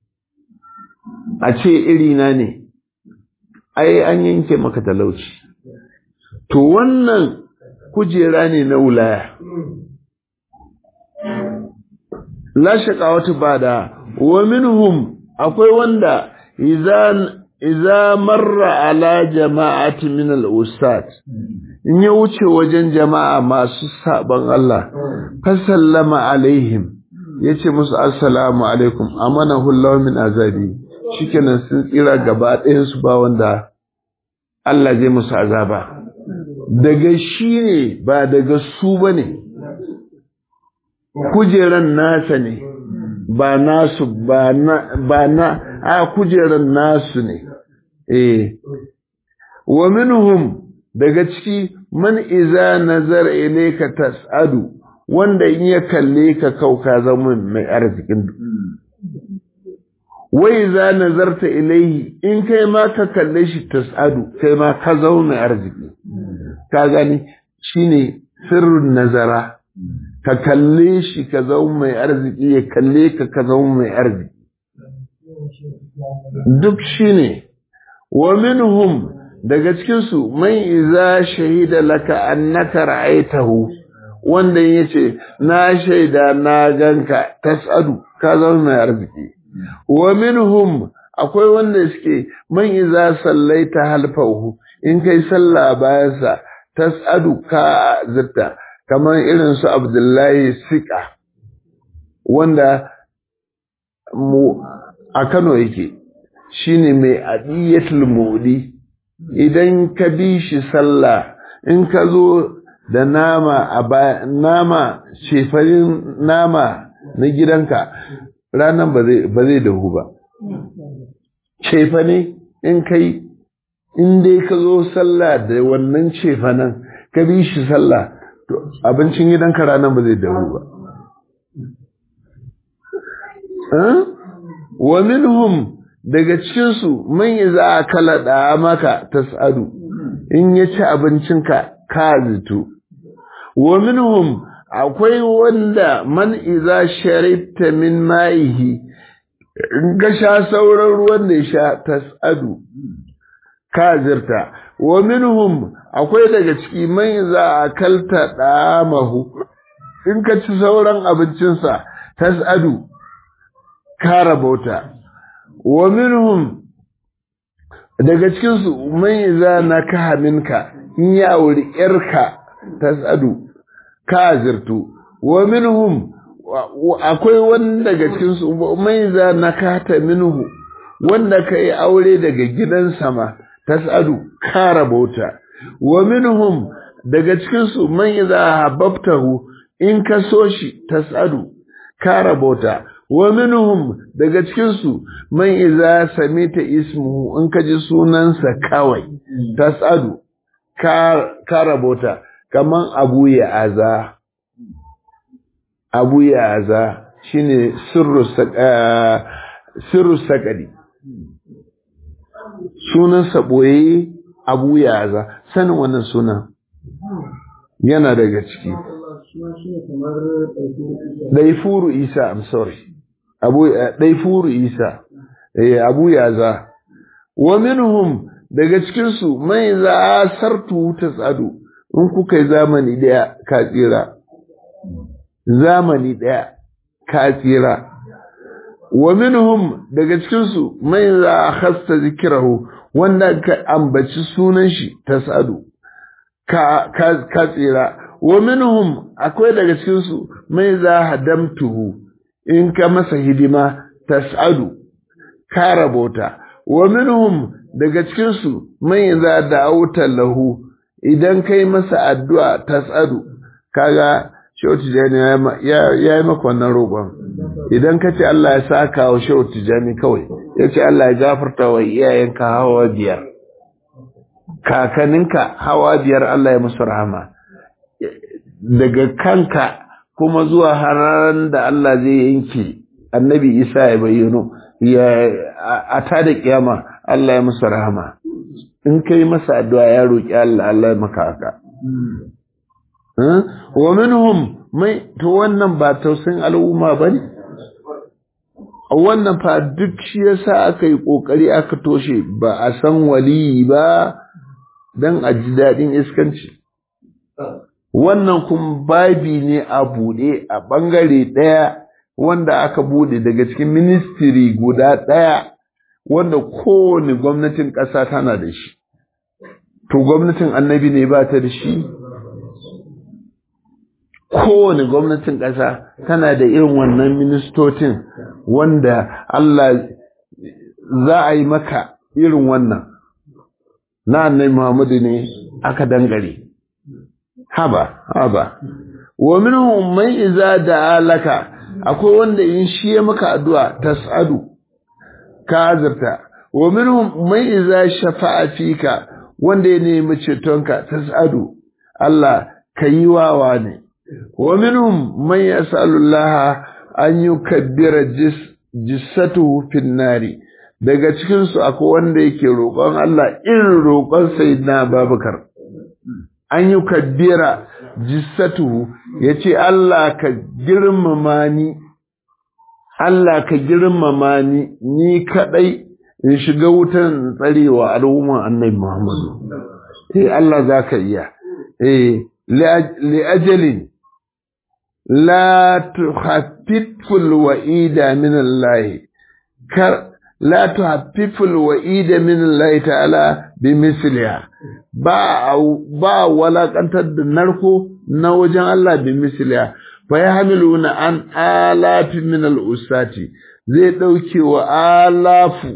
a ce irina ne ai an yanke maka talauci to wannan kujera ne na wulaya la shaqawatu bada wa minhum akwai wanda idan idza marra ala jama'ati min al-usat in ya wuce wajen jama'a masu saban Allah fa sallama alaihim yace musu assalamu alaikum amanahu Allah min azabi shikenan sun tsira gaba ɗayan su ba wanda Allah zai musu azaba daga shi ne ba daga su bane kujeran nasa ne ba nasu ba na ba na a kujeran nasu ne eh wa minhum daga ciki man iza nazar ilayka tas'adu wanda in ya kalle ka kauka zama mai arzikin wai za nazarta ilaihi in kai ma ka kalle shi tas'adu kai ma ka zama mai arziki ka gani shine sirrin nazara ka kalle shi ka zama mai arziki ya kalle ka ka zama mai arziki duk shine wa minhum daga cikinsu man iza shahida laka annaka ra'aitahu wanda yace na shaida na ganka tas'adu ka zama mai arziki wa minhum akwai wanda suke man iza sallaita halfahu in kai sallah bayan sa tas'adu ka zitta kamar irin su Abdullahi Sika wanda mu a Kano yake shine mai adiyatul mudi idan ka bi shi sallah in ka zo da nama a baya nama shefarin nama na gidanka ranar ba zai dahu ba cefa ne in kai in dai ka zo sallah da wannan cefanen ka bi shi sallah to abincin gidanka ranar ba zai dahu ba wa minhum daga cikinsu man yi za a kala maka tas'adu in ya ci abincinka ka zito wa minhum akwai wanda man iza sharibta min ma'ihi in ga sha sauran ruwan da ya sha tas'adu ka zirta wa minhum akwai daga ciki man iza akalta damahu in ka ci sauran abincinsa tas'adu ka rabauta wa minhum daga cikinsu man iza nakaha minka in ya auri yarka tasadu ka zirtu wa minhum akwai wanda daga cikinsu man iza nakata minhu wanda ka yi aure daga gidan sama tasadu ka rabauta wa minhum daga cikinsu man iza hababtahu in ka so shi tasadu ka rabauta wa minhum daga cikinsu man iza samita ismuhu in ka ji sunansa kawai tasadu ka rabota kaman abu ya aza abu ya aza shine sirru sirru sakari sunansa boye abu ya aza sanin wannan sunan yana daga ciki Daifuru Isa, I'm sorry. Abu Daifuru Isa. Eh Abu Yaza. wa minhum daga cikinsu mai za sartu ta tsado in kuka yi zamani ɗaya ka tsira zamani ɗaya ka tsira wa minhum daga cikinsu mai za a hasta zikirahu wanda ka ambaci sunan shi ta tsado ka tsira wa minhum akwai daga cikinsu mai za hadamtuhu in ka masa hidima tas'adu ka rabota wa minhum daga cikinsu mai za da auta lahu idan kai masa addu'a tas'adu kaga Shehu Tijjani ya yi maka wannan roƙon idan ka ce Allah ya saka wa Shehu Tijjani kawai ya ce Allah ya gafarta wa iyayenka hawa biyar kakaninka hawa biyar Allah ya musu rahama daga kanka kuma zuwa harar da Allah zai yanke annabi Isa ya bayyano ya a ta da kiyama Allah ya musu rahama in kai masa addu'a ya roki Allah Allah ya maka haka wa minhum mai to wannan ba tausayin al'umma bane wannan fa duk shi yasa aka yi kokari aka toshe ba a san wali ba dan a ji dadin iskanci wannan kun babi ne a buɗe a ɓangare ɗaya wanda aka buɗe daga cikin ministiri guda ɗaya wanda kowane gwamnatin ƙasa tana da shi. To gwamnatin annabi ne ba ta da shi? Kowane gwamnatin ƙasa tana da irin wannan ministocin wanda Allah za a yi maka irin wannan. Na annabi Muhammadu ne aka dangare. haba haba wa minhum man iza da'a laka akwai wanda in shi ya maka addu'a tas'adu ka azurta wa minhum man iza shafa'a fika wanda ya nemi cetonka tas'adu Allah kayi wawa ne wa minhum man yas'alu Allah an yukabbira jis jissatuhu fin nari daga cikin su akwai wanda yake roƙon Allah irin roƙon sayyidina Babakar an yi kabbira jissatu ya ce Allah ka girmama ni, Allah ka girmama ni, ni kaɗai in shiga wutan tsarewa al'umman annabi Muhammadu. Eh Allah za ka iya. Eh, li'ajalin, la tuhaffiful wa'ida min Allah, kar la tuhaffiful wa'ida min Allah ta'ala bi misliha. ba ba walakantar da narko na wajen Allah bi misliya fa yahmiluna an alafi min al-usati zai dauke wa alafu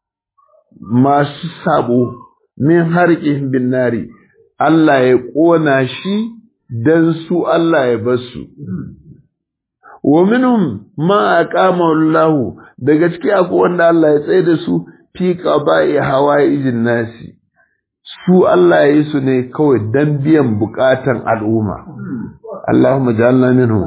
masu sabo min harqihim bin nari Allah ya kona shi dan su Allah ya basu wa minhum ma aqama Allah daga ciki akwai wanda Allah ya tsaye da su fi qaba'i hawaijin nasi su Allah ya yi su ne kawai don biyan bukatan al'umma. Allahumma ja'alna minhu.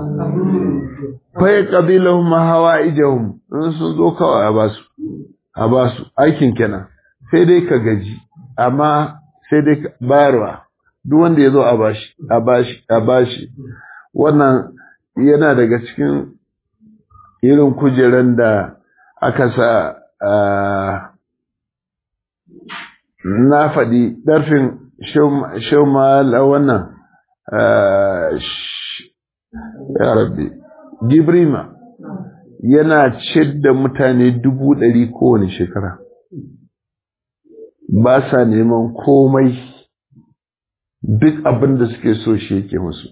Fai qabilahum hawaijahum in sun zo kawai a basu. A basu aikin kenan. Sai dai ka gaji amma sai dai ka bayarwa. Duk wanda ya zo a bashi, a bashi, a bashi. Wannan yana daga cikin irin kujeran da aka sa na faɗi ɗarfin shaumala wannan ya rabbi gibrima yana ciyar da mutane dubu ɗari kowane shekara ba sa neman komai duk abin da suke so shi yake musu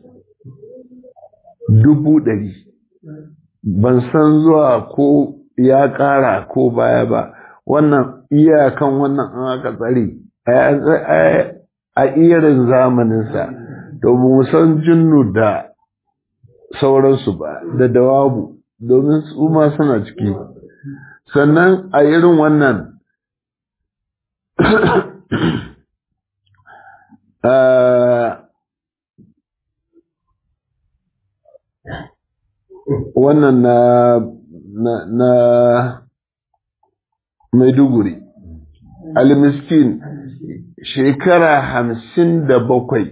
dubu ɗari ban san zuwa ko ya ƙara ko baya ba wannan iyakan wannan an aka tsare a irin zamaninsa domin san jinnu da sauransu ba da dawabu domin su ma suna ciki sannan a irin wannan wannan na na, na Maiduguri almiskin shekara hamsin da bakwai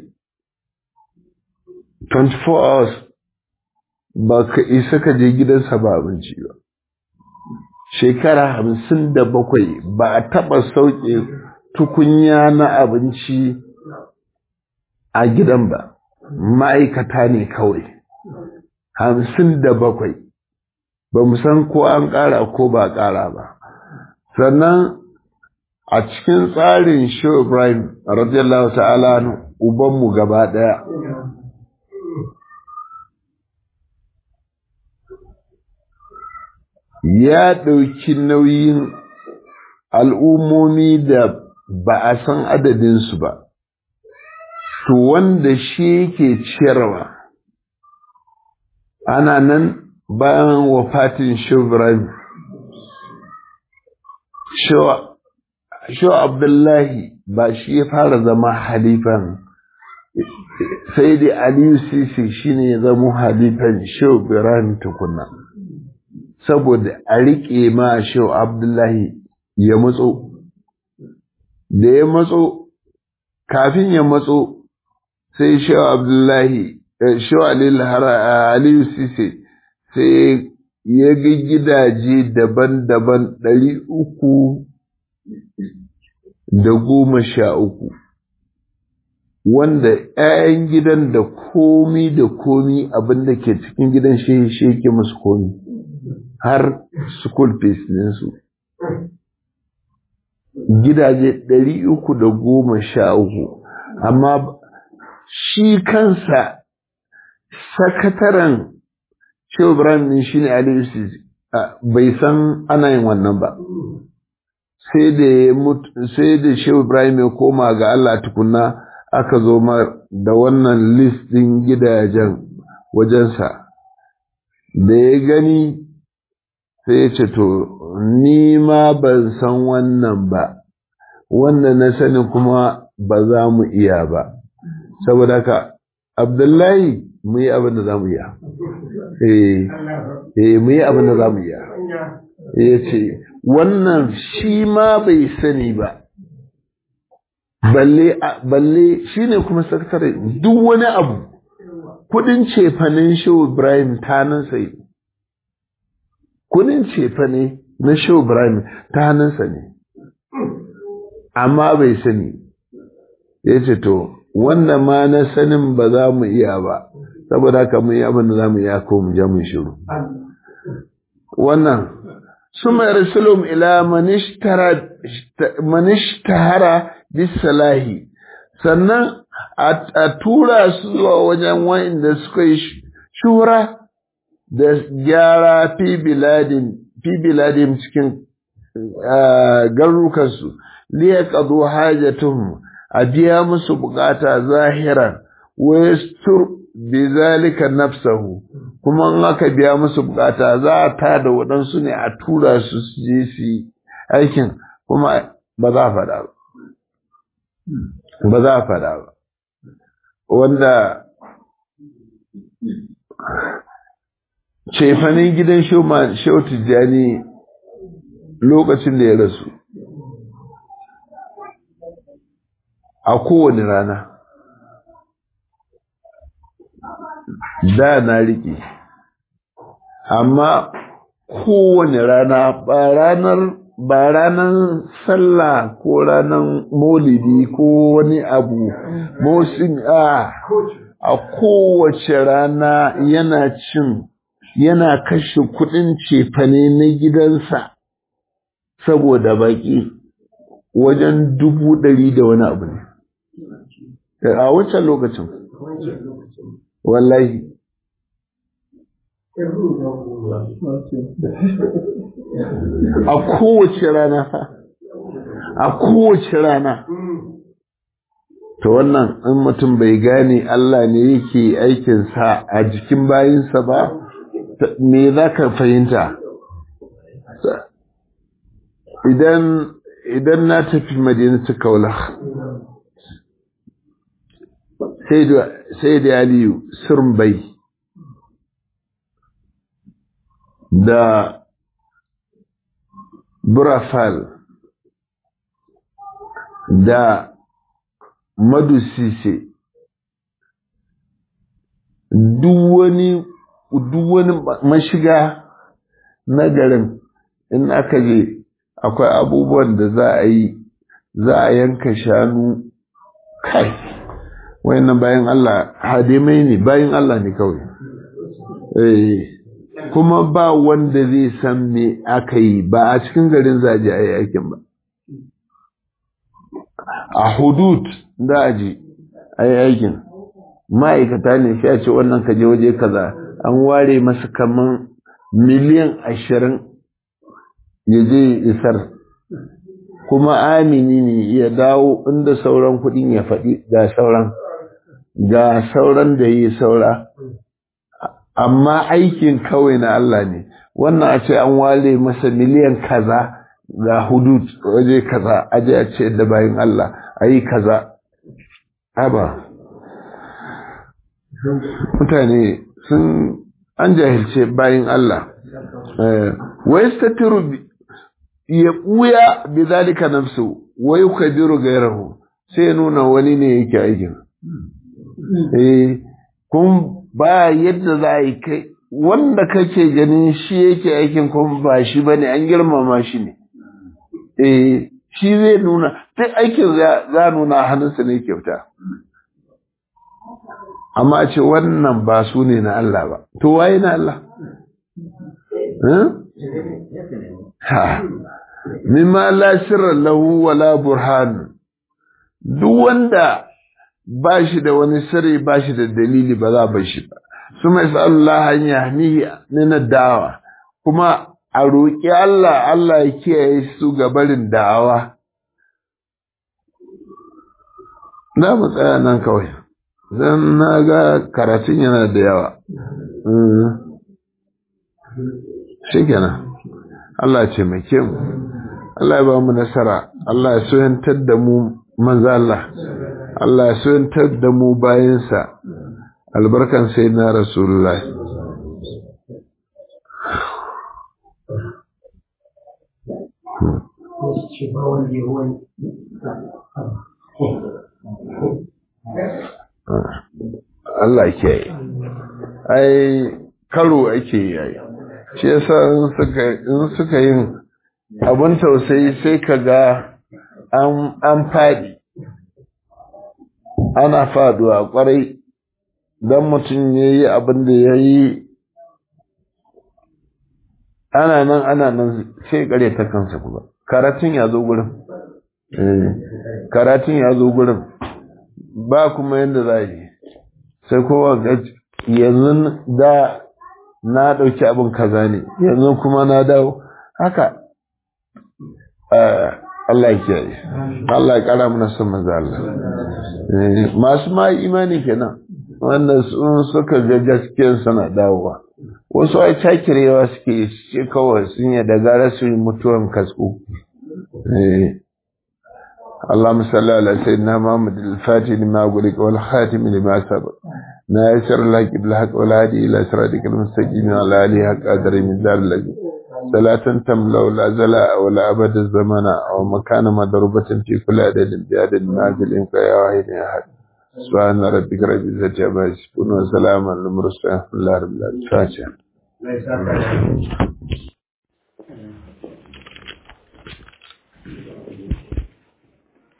24 hours ba ka isa ka je gidansa ba abinci ba shekara hamsin da bakwai ba a taɓa sauke tukunya na abinci a gidan ba ma'aikata ne kawai hamsin da bakwai ba mu san ko an ƙara ko ba ƙara ba sannan a cikin tsarin Shehu Ibrahim radiyallahu ta'ala ubanmu gaba ɗaya ya ɗauki nauyin al'ummomi da ba a san adadinsu ba, to wanda shi yake ciyarwa, ana nan bayan wafatin Ibrahim. Sho Abdullahi ba shi ya fara zama halifan, sai dai Aliyu Sisi shi ne ya zama halifan Sho Ibrahim tukuna. saboda a riƙe ma Shehu Abdullahi ya matso, da ya matso, kafin ya matso sai Shehu Abdullahi, Shehu Aliyu Sise sai ya ga gidaje daban-daban ɗari uku da goma sha uku. Wanda ‘ya'yan gidan da komi da komi abin da ke cikin gidan shi shi ke musu komi. har school fees ɗinsu. Gidaje ɗari uku da goma sha uku, amma shi kansa sakataren Shehu Ibrahim ɗin shi ne Aliyu bai san ana yin wannan ba. Sai da sai da Shehu Ibrahim ya koma ga Allah tukunna aka zo da wannan list ɗin gidajen wajensa. Da ya gani sai ya ce to ni ma ban san wannan ba wannan na sani kuma ba za mu iya ba saboda haka abdullahi mu yi abin da za mu iya eh mu yi abin da za mu iya ya ce wannan shi ma bai sani ba balle balle shi ne kuma sakatare duk wani abu kudin cefanen shehu ibrahim ta nan sai kudin cefa ne na Shehu Ibrahim ta hannunsa ne, amma bai sani, ya ce to, wannan ma na sanin ba za mu iya ba, saboda haka mu yi abin da za mu iya ko mu je mu shiru. Wannan, su mai rasulun ila manishtahara bisalahi, sannan a tura su zuwa wajen wa'inda suka yi shura da gyara fi biladin cikin garukansu liya ƙazo hajjatun a biya musu bukata zahiran wayastur bi zalika nafsahu kuma in aka biya musu bukata za a ta da waɗansu ne a tura su su je su yi aikin kuma ba za a faɗa ba ba za a faɗa ba wanda cefanin gidan Shehu Tijjani lokacin da ya rasu a kowane rana da na riƙe amma kowane rana ba ranar ba ranar sallah ko ranar molidi ko wani abu mosin a a kowace rana yana cin yana kashe kudin cefane na gidansa saboda baki wajen dubu ɗari da wani abu ne a wancan lokacin wallahi a kowace rana fa a kowace rana to wannan in mutum bai gane Allah ne yake aikinsa a jikin bayinsa ba me za ka fahimta idan idan na tafi madinatu kaula sai da aliyu surmbai da burafal da madusise duk wani duk wani mashiga na garin in aka je akwai abubuwan da za a yi za a yanka shanu kai wayannan bayan Allah hadimai ne bayan Allah ne kawai eh kuma ba wanda zai san me aka yi ba a cikin garin zaje a yi aikin ba a hudud da a je a yi aikin ma'aikata ne sai a ce wannan kaje waje kaza an ware masa kaman miliyan ashirin ya je isar kuma amini ne ya dawo inda sauran kudin ya faɗi ga sauran ga sauran da yi saura amma aikin kawai na Allah ne wannan a ce an wale masa miliyan kaza ga hudud waje kaza aje a ce da bayan Allah a yi kaza haba mutane sun an jahilce bayan Allah wai statiru ya ɓuya bi zalika nafsu wai kabiru gairahu sai nuna wani ne yake aikin eh kun ba yadda za a yi kai wanda kake ganin shi yake aikin kuma ba shi bane an girmama shi ne eh shi zai nuna duk aikin za nuna hannunsa ne kyauta amma a ce wannan ba su ne na Allah ba to waye na Allah ha mimma la sirra lahu wala burhan duk wanda ba shi da wani sirri ba shi da dalili ba za ba shi ba suma Allah an yahmihi min da'awa kuma a roƙi Allah Allah ya kiyaye su ga barin da'awa na mu tsaya nan kawai zan na ga karatun yana da yawa shi kenan Allah ce mai mu Allah ya ba mu nasara Allah ya soyantar da mu manzo Allah Allah ya soyantar da mu bayansa albarkan sai na rasulullah Allah ke yi ai karo ake yi shi yasa in suka yin abun tausayi sai ka ga an faɗi ana faduwa kwarai don mutum ya yi abin da ya yi ana nan ana nan sai kare ta kansa kuma karatun ya zo gurin karatun ya zo gurin ba kuma yadda za yi sai kowa yanzu da na ɗauki abin kaza ne yanzu kuma na dawo haka Allah ya yi Allah ya ƙara mana son maza Allah masu ma imani kenan wanda sun suka ga gaskiyar sana dawowa wasu ai cakirewa suke ce kawai sun yi da gara su yi mutuwan kasko اللهم صل على سيدنا محمد الفاتح لما أقولك والخاتم لما سبق ناصر لك بالحق والهادي إلى صراطك المستقيم على آله حق قدر من دار الذي صلاة تملأ لا زلاء ولا أبد الزمان أو مكان مضروبة في كل عدد بعدد نازل إنك يا واحد يا أحد سبحان ربك رب العزة عما يصفون وسلام على المرسلين الحمد لله رب العالمين